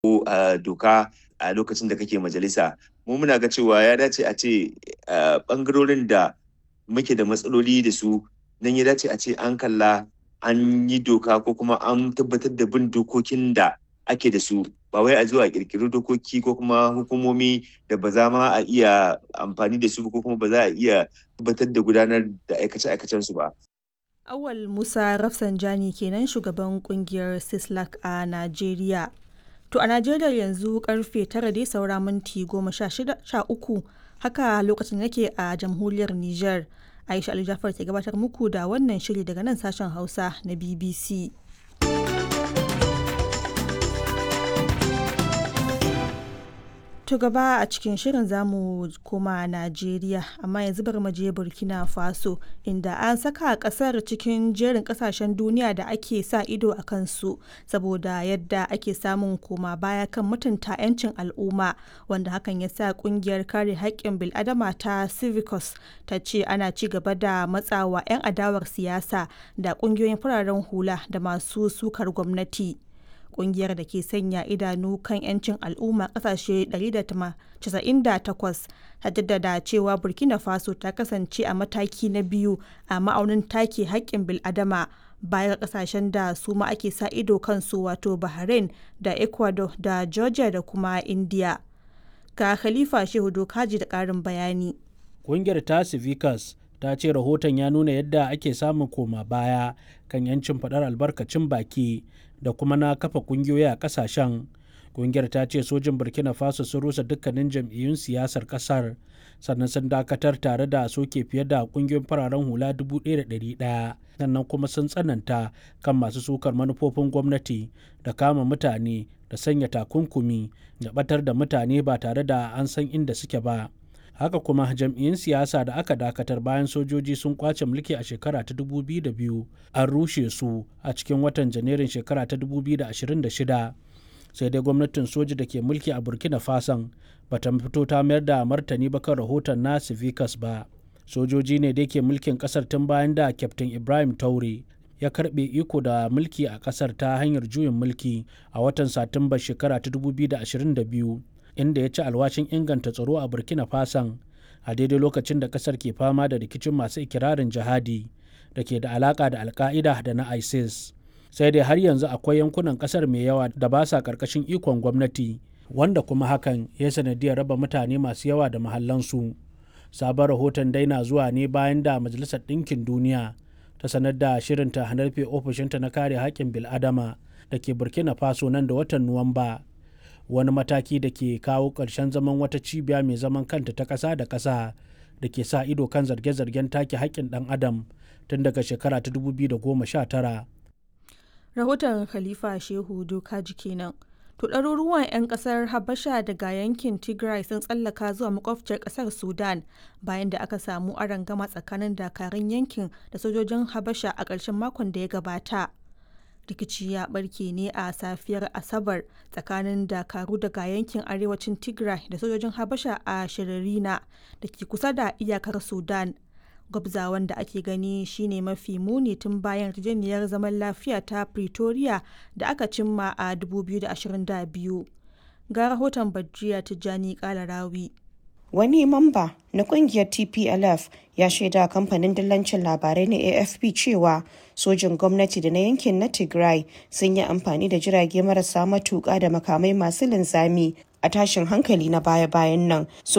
doka a lokacin da kake majalisa mu muna ga cewa ya dace a ce bangarorin da muke da matsaloli da su nan ya dace a ce an kalla an yi doka ko kuma an tabbatar da bin dokokin da ake da su ba wai a zuwa kirkiri dokoki ko kuma hukumomi da ba za ma a iya amfani da su ko kuma ba za a iya tabbatar da gudanar da aikace-aikacen su ba. Awal Musa Rafsanjani kenan shugaban kungiyar Sislak a Najeriya. To a Najeriya yanzu karfe tara dai saura minti goma sha uku haka lokacin yake a jamhuriyar Nijar. Aisha Ali Jafar ke gabatar muku da wannan shiri daga nan sashen Hausa na BBC. To gaba a cikin shirin zamu koma Najeriya amma yanzu bari mu je Burkina Faso inda an saka kasar cikin jerin kasashen duniya da ake sa ido a kansu saboda yadda ake samun koma baya kan mutunta 'yancin al'umma wanda hakan ya sa kungiyar kare haƙƙin bil'adama ta Civicus ta ce ana ci gaba da matsawa 'yan adawar siyasa da kungiyoyin fararen hula da masu sukar gwamnati. kungiyar da ke sanya idanu kan 'yancin al'umma kasashe 198 ta jaddada cewa burkina faso ta kasance a mataki na biyu a ma'aunin take haƙƙin bil'adama baya ga kasashen da su ma ake sa ido kansu wato bahrain da ecuador da georgia da kuma india ga khalifa shehu dokaji da ƙarin bayani kungiyar ta civicus ta ce rahoton ya nuna yadda ake samun koma baya kan 'yancin faɗar albarkacin baki da kuma na kafa kungiyoyi a kasashen kungiyar ta ce sojin burkina faso sun rusa dukkanin jam'iyyun siyasar kasar sannan sun dakatar tare da soke fiye da kungiyoyin fararen hula 1,100 sannan kuma sun tsananta kan masu sukar manufofin gwamnati da kama mutane da sanya takunkumi da batar da mutane ba tare da an san inda suke ba haka kuma jam'iyyun siyasa da aka dakatar bayan sojoji sun kwace mulki a shekara ta 2002 an rushe su a cikin watan janairun shekara ta 2026 sai dai gwamnatin soji da ke mulki a burkina fason bata fito ta mayar da martani ba kan rahoton na civicus ba sojoji ne da ke mulkin kasar tun bayan da kyaftin ibrahim taure ya karbe iko da mulki a kasar ta hanyar juyin mulki a watan satumba shekara ta 2022 inda ya ci alwashin inganta tsaro a burkina fason a daidai lokacin da kasar ke fama da rikicin masu ikirarin jihadi da ke da alaka da alka'ida da na isis sai dai har yanzu akwai yankunan kasar mai yawa da ba sa karkashin ikon gwamnati wanda kuma hakan ya sanadiyar raba mutane masu yawa da mahallansu sabon rahoton daina zuwa ne bayan da majalisar ɗinkin duniya ta sanar da shirinta hanarfe ofishinta na kare haƙƙin bil'adama da ke burkina faso nan da watan nuwamba wani mataki da ke kawo ƙarshen zaman wata cibiya mai zaman kanta ta ƙasa da ƙasa da ke sa ido kan zarge-zargen take haƙƙin ɗan adam tun daga shekara ta 2019. rahoton khalifa shehu dokaji kenan to ɗaruruwan 'yan ƙasar habasha daga yankin tigray sun tsallaka zuwa makwabciyar ƙasar sudan bayan da aka samu gama tsakanin dakarun yankin da sojojin habasha a ƙarshen makon da ya gabata rikici ya barke ne a safiyar asabar tsakanin dakaru daga yankin arewacin tigray da sojojin habasha a shiririna da ke kusa da iyakar sudan gwabzawan da ake gani shine mafi muni tun bayan yarjejeniyar zaman lafiya ta pretoria da aka cimma a 2022 ga rahoton badriya tijjani kalarawi wani mamba na kungiyar tplf ya shaida kamfanin dillancin labarai na afp cewa sojin gwamnati da na yankin na tigray sun yi amfani da jirage marasa matuƙa da makamai masu linzami a tashin hankali na baya-bayan nan